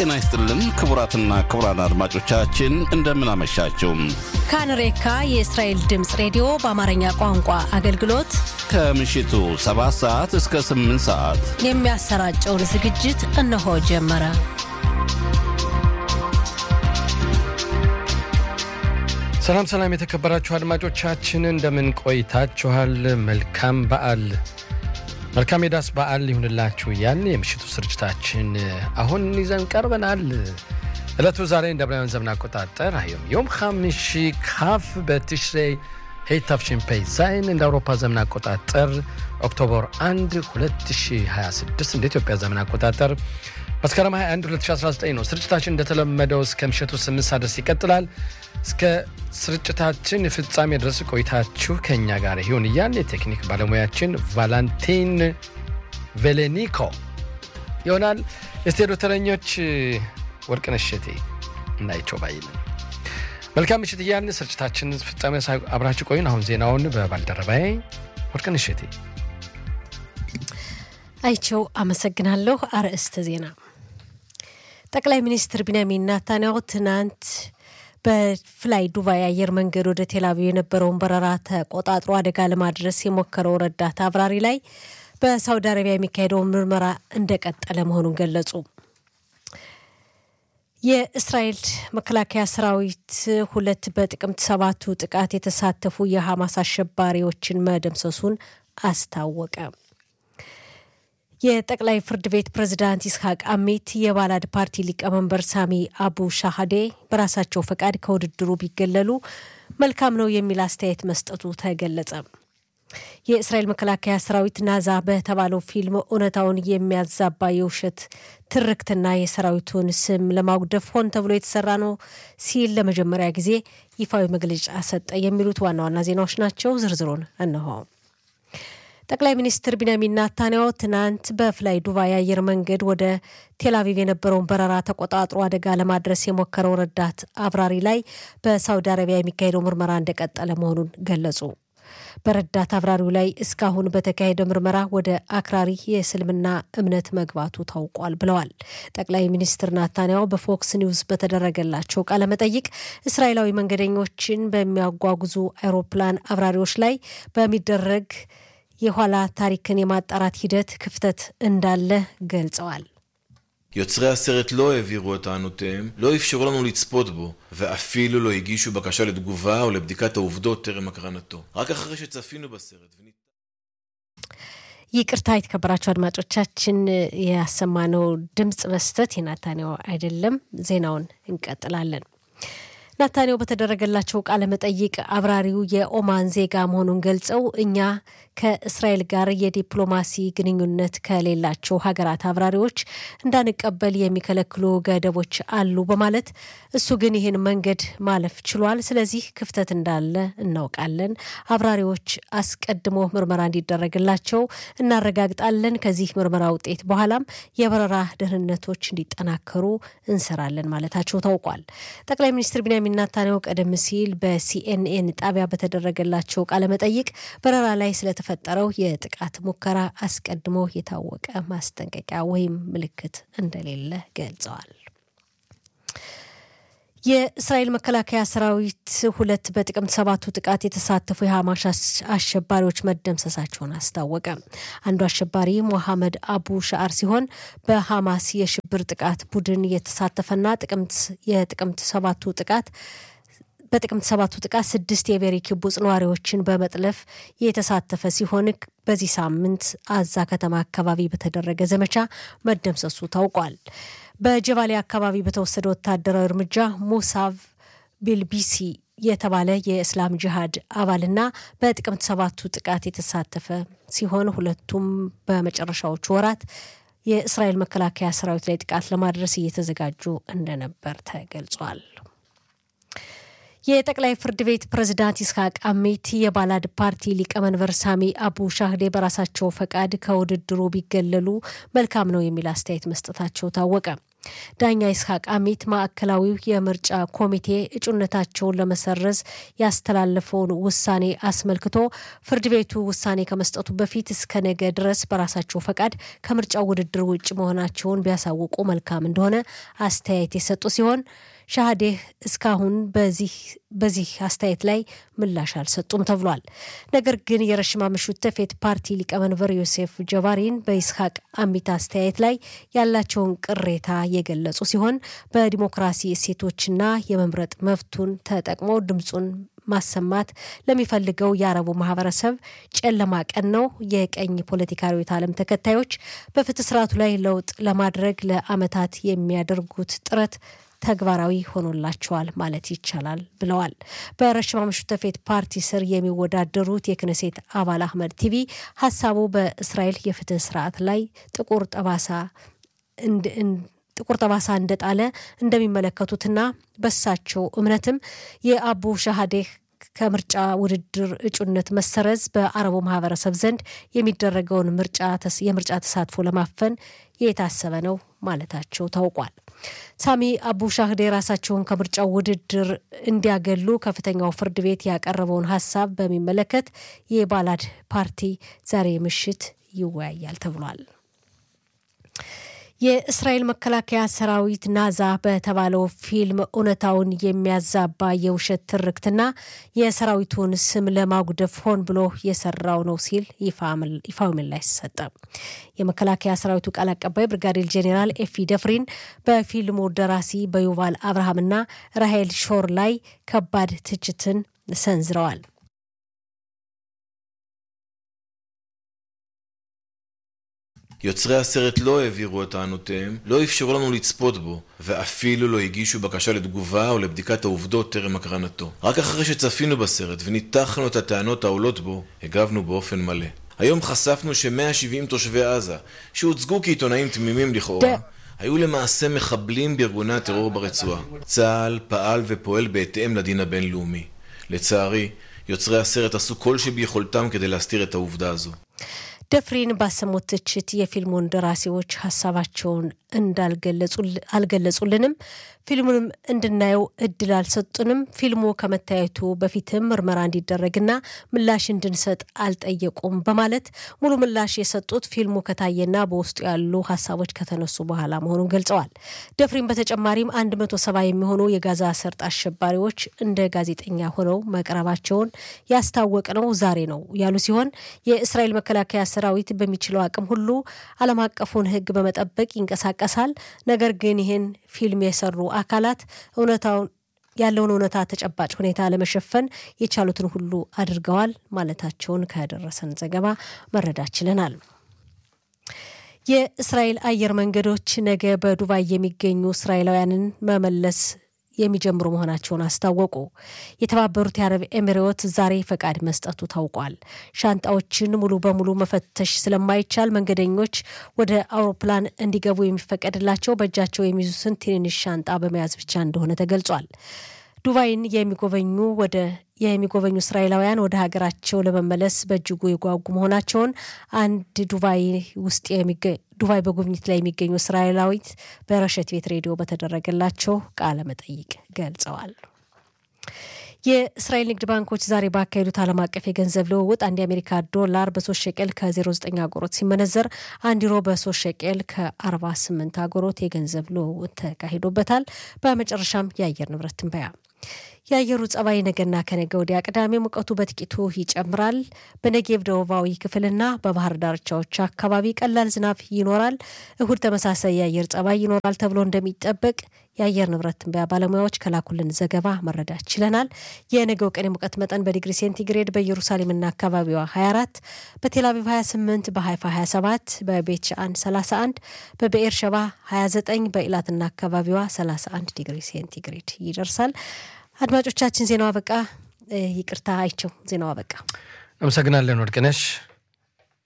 ጤና ይስጥልን ክቡራትና ክቡራን አድማጮቻችን እንደምን አመሻችሁ። ካንሬካ የእስራኤል ድምፅ ሬዲዮ በአማርኛ ቋንቋ አገልግሎት ከምሽቱ 7 ሰዓት እስከ 8 ሰዓት የሚያሰራጨውን ዝግጅት እነሆ ጀመረ። ሰላም ሰላም፣ የተከበራችሁ አድማጮቻችን እንደምን ቆይታችኋል? መልካም በዓል መልካም የዳስ በዓል ይሁንላችሁ እያልን የምሽቱ ስርጭታችን አሁን ይዘን ቀርበናል። ዕለቱ ዛሬ እንደ ብራውያን ዘመን አቆጣጠር አዮም ዮም ሐምሺ ካፍ በትሽሬይ ሄይታፍሽን ፔይ ዛይን እንደ አውሮፓ ዘመን አቆጣጠር ኦክቶበር 1 2026 እንደ ኢትዮጵያ ዘመን አቆጣጠር መስከረም 21 2019 ነው። ስርጭታችን እንደተለመደው እስከ ምሽቱ 8 ሰዓት ድረስ ይቀጥላል። እስከ ስርጭታችን ፍጻሜ ድረስ ቆይታችሁ ከእኛ ጋር ይሁን እያል የቴክኒክ ባለሙያችን ቫላንቲን ቬሌኒኮ ይሆናል። የስቴዲዮ ተረኞች ወርቅነሽ እሸቴ እና ይቸው ባይልን መልካም ምሽት እያልን ስርጭታችን ፍጻሜ አብራችሁ ቆዩን። አሁን ዜናውን በባልደረባዬ ወርቅነሽ እሸቴ አይቸው አመሰግናለሁ። አርዕስተ ዜና ጠቅላይ ሚኒስትር ቢንያሚን ናታንያሁ ትናንት በፍላይ ዱባይ አየር መንገድ ወደ ቴልአቪቭ የነበረውን በረራ ተቆጣጥሮ አደጋ ለማድረስ የሞከረው ረዳት አብራሪ ላይ በሳውዲ አረቢያ የሚካሄደውን ምርመራ እንደቀጠለ መሆኑን ገለጹ። የእስራኤል መከላከያ ሰራዊት ሁለት በጥቅምት ሰባቱ ጥቃት የተሳተፉ የሐማስ አሸባሪዎችን መደምሰሱን አስታወቀ። የጠቅላይ ፍርድ ቤት ፕሬዝዳንት ይስሐቅ አሚት የባላድ ፓርቲ ሊቀመንበር ሳሚ አቡ ሻሃዴ በራሳቸው ፈቃድ ከውድድሩ ቢገለሉ መልካም ነው የሚል አስተያየት መስጠቱ ተገለጸ። የእስራኤል መከላከያ ሰራዊት ናዛ በተባለው ፊልም እውነታውን የሚያዛባ የውሸት ትርክትና የሰራዊቱን ስም ለማጉደፍ ሆን ተብሎ የተሰራ ነው ሲል ለመጀመሪያ ጊዜ ይፋዊ መግለጫ ሰጠ። የሚሉት ዋና ዋና ዜናዎች ናቸው። ዝርዝሩን እነሆ። ጠቅላይ ሚኒስትር ቢንያሚን ናታንያሁ ትናንት በፍላይ ዱባይ አየር መንገድ ወደ ቴልአቪቭ የነበረውን በረራ ተቆጣጥሮ አደጋ ለማድረስ የሞከረው ረዳት አብራሪ ላይ በሳውዲ አረቢያ የሚካሄደው ምርመራ እንደቀጠለ መሆኑን ገለጹ። በረዳት አብራሪው ላይ እስካሁን በተካሄደ ምርመራ ወደ አክራሪ የእስልምና እምነት መግባቱ ታውቋል ብለዋል። ጠቅላይ ሚኒስትር ናታንያሁ በፎክስ ኒውስ በተደረገላቸው ቃለመጠይቅ እስራኤላዊ መንገደኞችን በሚያጓጉዙ አውሮፕላን አብራሪዎች ላይ በሚደረግ የኋላ ታሪክን የማጣራት ሂደት ክፍተት እንዳለ ገልጸዋል። יוצרי הסרט לא העבירו את טענותיהם, לא אפשרו לנו לצפות בו, ואפילו לא הגישו בקשה לתגובה או לבדיקת העובדות טרם הקרנתו. רק אחרי שצפינו בסרט ונ... ይቅርታ የተከበራቸው አድማጮቻችን፣ ያሰማነው ድምፅ በስተት የናታንያሁ አይደለም። ዜናውን እንቀጥላለን። ናታንያሁ በተደረገላቸው ቃለ መጠይቅ አብራሪው የኦማን ዜጋ መሆኑን ገልጸው እኛ ከእስራኤል ጋር የዲፕሎማሲ ግንኙነት ከሌላቸው ሀገራት አብራሪዎች እንዳንቀበል የሚከለክሉ ገደቦች አሉ በማለት እሱ ግን ይህን መንገድ ማለፍ ችሏል። ስለዚህ ክፍተት እንዳለ እናውቃለን። አብራሪዎች አስቀድሞ ምርመራ እንዲደረግላቸው እናረጋግጣለን። ከዚህ ምርመራ ውጤት በኋላም የበረራ ደህንነቶች እንዲጠናከሩ እንሰራለን ማለታቸው ታውቋል። ጠቅላይ ሚኒስትር ቢንያሚን ናታንያሁ ቀደም ሲል በሲኤንኤን ጣቢያ በተደረገላቸው ቃለመጠይቅ በረራ ላይ ስለተፈጠረው የጥቃት ሙከራ አስቀድሞ የታወቀ ማስጠንቀቂያ ወይም ምልክት እንደሌለ ገልጸዋል። የእስራኤል መከላከያ ሰራዊት ሁለት በጥቅምት ሰባቱ ጥቃት የተሳተፉ የሐማስ አሸባሪዎች መደምሰሳቸውን አስታወቀ። አንዱ አሸባሪ ሞሐመድ አቡ ሻአር ሲሆን በሐማስ የሽብር ጥቃት ቡድን የተሳተፈና የጥቅምት ሰባቱ ጥቃት በጥቅምት ሰባቱ ጥቃት ስድስት የቤሪ ኪቡጽ ነዋሪዎችን በመጥለፍ የተሳተፈ ሲሆን በዚህ ሳምንት አዛ ከተማ አካባቢ በተደረገ ዘመቻ መደምሰሱ ታውቋል። በጀባሌ አካባቢ በተወሰደ ወታደራዊ እርምጃ ሙሳቭ ቢልቢሲ የተባለ የእስላም ጅሃድ አባልና በጥቅምት ሰባቱ ጥቃት የተሳተፈ ሲሆን ሁለቱም በመጨረሻዎቹ ወራት የእስራኤል መከላከያ ሰራዊት ላይ ጥቃት ለማድረስ እየተዘጋጁ እንደነበር ተገልጿል። የጠቅላይ ፍርድ ቤት ፕሬዝዳንት ይስሐቅ አሚት የባላድ ፓርቲ ሊቀመንበር ሳሚ አቡ ሻህዴ በራሳቸው ፈቃድ ከውድድሩ ቢገለሉ መልካም ነው የሚል አስተያየት መስጠታቸው ታወቀ። ዳኛ ይስሐቅ አሚት ማዕከላዊው የምርጫ ኮሚቴ እጩነታቸውን ለመሰረዝ ያስተላለፈውን ውሳኔ አስመልክቶ ፍርድ ቤቱ ውሳኔ ከመስጠቱ በፊት እስከ ነገ ድረስ በራሳቸው ፈቃድ ከምርጫው ውድድር ውጭ መሆናቸውን ቢያሳውቁ መልካም እንደሆነ አስተያየት የሰጡ ሲሆን ሻህዴህ እስካሁን በዚህ አስተያየት ላይ ምላሽ አልሰጡም ተብሏል። ነገር ግን የረሽማ ምሹተፌት ፓርቲ ሊቀመንበር ዮሴፍ ጀባሪን በይስሐቅ አሚት አስተያየት ላይ ያላቸውን ቅሬታ የገለጹ ሲሆን በዲሞክራሲ እሴቶችና የመምረጥ መብቱን ተጠቅሞ ድምፁን ማሰማት ለሚፈልገው የአረቡ ማህበረሰብ ጨለማ ቀን ነው። የቀኝ ፖለቲካ ርዕዮተ ዓለም ተከታዮች በፍትህ ስርዓቱ ላይ ለውጥ ለማድረግ ለአመታት የሚያደርጉት ጥረት ተግባራዊ ሆኖላቸዋል ማለት ይቻላል ብለዋል። በረሽማ ምሹተፌት ፓርቲ ስር የሚወዳደሩት የክነሴት አባል አህመድ ቲቪ ሀሳቡ በእስራኤል የፍትህ ስርዓት ላይ ጥቁር ጠባሳ ጥቁር ጠባሳ እንደጣለ እንደሚመለከቱትና በሳቸው እምነትም የአቡ ሻሃዴህ ከምርጫ ውድድር እጩነት መሰረዝ በአረቡ ማህበረሰብ ዘንድ የሚደረገውን የምርጫ ተሳትፎ ለማፈን የታሰበ ነው ማለታቸው ታውቋል። ሳሚ አቡ ሻህዴ ራሳቸውን ከምርጫው ውድድር እንዲያገሉ ከፍተኛው ፍርድ ቤት ያቀረበውን ሀሳብ በሚመለከት የባላድ ፓርቲ ዛሬ ምሽት ይወያያል ተብሏል። የእስራኤል መከላከያ ሰራዊት ናዛ በተባለው ፊልም እውነታውን የሚያዛባ የውሸት ትርክትና የሰራዊቱን ስም ለማጉደፍ ሆን ብሎ የሰራው ነው ሲል ይፋዊ ምላሽ ሰጠ። የመከላከያ ሰራዊቱ ቃል አቀባይ ብርጋዴር ጄኔራል ኤፊ ደፍሪን በፊልሙ ደራሲ በዩቫል አብርሃምና ራሄል ሾር ላይ ከባድ ትችትን ሰንዝረዋል። יוצרי הסרט לא העבירו את טענותיהם, לא אפשרו לנו לצפות בו, ואפילו לא הגישו בקשה לתגובה או לבדיקת העובדות טרם הקרנתו. רק אחרי שצפינו בסרט וניתחנו את הטענות העולות בו, הגבנו באופן מלא. היום חשפנו ש-170 תושבי עזה, שהוצגו כעיתונאים תמימים לכאורה, היו למעשה מחבלים בארגוני הטרור ברצועה. צה"ל פעל ופועל בהתאם לדין הבינלאומי. לצערי, יוצרי הסרט עשו כל שביכולתם כדי להסתיר את העובדה הזו. ደፍሪን ባሰሙት ትችት የፊልሙን ደራሲዎች ሀሳባቸውን አልገለጹልንም፣ ፊልሙንም እንድናየው እድል አልሰጡንም፣ ፊልሙ ከመታየቱ በፊትም ምርመራ እንዲደረግና ምላሽ እንድንሰጥ አልጠየቁም በማለት ሙሉ ምላሽ የሰጡት ፊልሙ ከታየና በውስጡ ያሉ ሀሳቦች ከተነሱ በኋላ መሆኑን ገልጸዋል። ደፍሪን በተጨማሪም አንድ መቶ ሰባ የሚሆኑ የጋዛ ሰርጥ አሸባሪዎች እንደ ጋዜጠኛ ሆነው መቅረባቸውን ያስታወቅ ነው ዛሬ ነው ያሉ ሲሆን የእስራኤል መከላከያ ሰራዊት በሚችለው አቅም ሁሉ ዓለም አቀፉን ሕግ በመጠበቅ ይንቀሳቀሳል። ነገር ግን ይህን ፊልም የሰሩ አካላት እውነታውን ያለውን እውነታ ተጨባጭ ሁኔታ ለመሸፈን የቻሉትን ሁሉ አድርገዋል ማለታቸውን ከደረሰን ዘገባ መረዳት ችለናል። የእስራኤል አየር መንገዶች ነገ በዱባይ የሚገኙ እስራኤላውያንን መመለስ የሚጀምሩ መሆናቸውን አስታወቁ። የተባበሩት የአረብ ኤሚሬዎት ዛሬ ፈቃድ መስጠቱ ታውቋል። ሻንጣዎችን ሙሉ በሙሉ መፈተሽ ስለማይቻል መንገደኞች ወደ አውሮፕላን እንዲገቡ የሚፈቀድላቸው በእጃቸው የሚይዙትን ትንንሽ ሻንጣ በመያዝ ብቻ እንደሆነ ተገልጿል። ዱባይን የሚጎበኙ ወደ የሚጎበኙ እስራኤላውያን ወደ ሀገራቸው ለመመለስ በእጅጉ የጓጉ መሆናቸውን አንድ ዱባይ ውስጥ ዱባይ በጉብኝት ላይ የሚገኙ እስራኤላዊት በረሸት ቤት ሬዲዮ በተደረገላቸው ቃለ መጠይቅ ገልጸዋል። የእስራኤል ንግድ ባንኮች ዛሬ ባካሄዱት ዓለም አቀፍ የገንዘብ ልውውጥ አንድ የአሜሪካ ዶላር በሶስት ሸቄል ከ09 አጎሮት ሲመነዘር አንድ ዩሮ በሶስት ሸቄል ከ48 አጎሮት የገንዘብ ልውውጥ ተካሂዶበታል። በመጨረሻም የአየር ንብረት ትንበያ የአየሩ ጸባይ ነገና ከነገ ወዲያ ቅዳሜ ሙቀቱ በጥቂቱ ይጨምራል። በነጌብ ደቡባዊ ክፍልና በባህር ዳርቻዎች አካባቢ ቀላል ዝናብ ይኖራል። እሁድ ተመሳሳይ የአየር ጸባይ ይኖራል ተብሎ እንደሚጠበቅ የአየር ንብረት ትንበያ ባለሙያዎች ከላኩልን ዘገባ መረዳት ችለናል። የነገው ቀን የሙቀት መጠን በዲግሪ ሴንቲግሬድ በኢየሩሳሌምና አካባቢዋ 24፣ በቴልአቪቭ 28፣ በሃይፋ 27፣ በቤት ሻአን 31፣ በብኤር ሸባ 29፣ በኢላትና አካባቢዋ 31 ዲግሪ ሴንቲግሬድ ይደርሳል። አድማጮቻችን ዜናው አበቃ። ይቅርታ አይቸው ዜናው አበቃ። አመሰግናለን ወርቅነሽ።